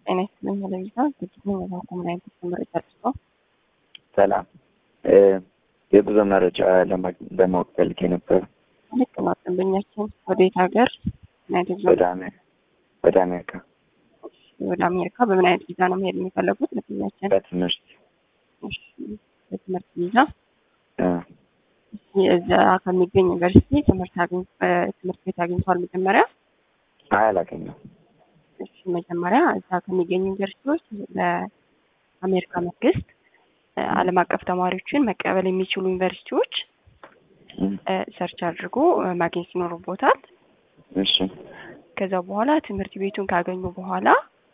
ጤና ይስጥልኝ ለቪዛ ዝግጅት ነው የዛኩ ምን አይነት መረጃ ደርሰው ሰላም የጉዞ መረጃ ለማወቅ ፈልጌ ነበር። ልክ ነው። ደንበኛችን ወደ የት ሀገር ምን አይነት ጉዞ ወደ አሜ- ወደ አሜሪካ ወደ አሜሪካ በምን አይነት ቪዛ ነው መሄድ የሚፈለጉት? ደንበኛችን በትምህርት እሺ፣ በትምህርት ቪዛ እ፣ እሺ፣ እዛ ከሚገኝ ዩኒቨርሲቲ ትምህርት አግኝ እ፣ ትምህርት ቤት አግኝተዋል መጀመሪያ? አይ አላገኘሁም። እሺ፣ መጀመሪያ እዛ ከሚገኙ ዩኒቨርሲቲዎች ለአሜሪካ መንግስት እ፣ ዓለም አቀፍ ተማሪዎችን መቀበል የሚችሉ ዩኒቨርሲቲዎች እ፣ እ፣ ሰርች አድርጎ እ፣ ማግኘት ይኖርቦታል። እሺ ከዛ በኋላ ትምህርት ቤቱን ካገኙ በኋላ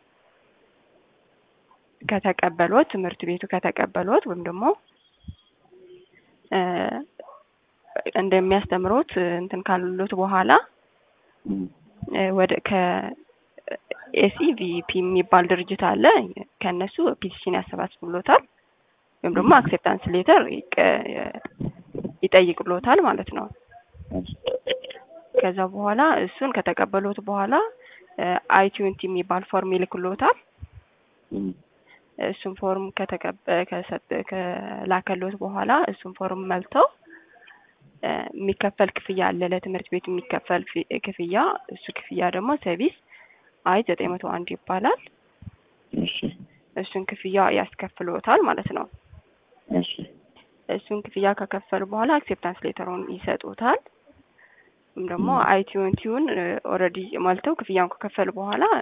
ከተቀበሎት ትምህርት ቤቱ ከተቀበሎት ወይም ደግሞ እ፣ እንደሚያስተምሩት እ፣ እንትን ካሉት በኋላ እ፣ እ፣ ወደ ከኤስኢቪፒ የሚባል ድርጅት አለ። ከእነሱ ፒቲሽን ያሰባስብሎታል ወይም ደግሞ አክሴፕታንስ ሌተር ይጠይቅሎታል ማለት ነው። ከዛ በኋላ እሱን ከተቀበሉት በኋላ አይ ትዌንቲ የሚባል ፎርም ይልክሎታል። እ፣ እሱን ፎርም ከተቀበ ከሰጠ ከላከሎት በኋላ እሱን ፎርም መልተው እ፣ የሚከፈል ክፍያ አለ ለትምህርት ቤቱ የሚከፈል ፊ- ክፍያ እሱ ክፍያ ደግሞ ሰርቪስ አይ ዘጠኝ መቶ አንድ ይባላል። እሺ እሱን ክፍያ ያስከፍሎታል ማለት ነው። እሺ እሱን ክፍያ ከከፈሉ በኋላ አክሴፕታንስ ሌተሩን ይሰጡታል። ወይም ደግሞ አይ ትዌንቲውን ኦልሬዲ ሞልተው ክፍያውን ከከፈሉ በኋላ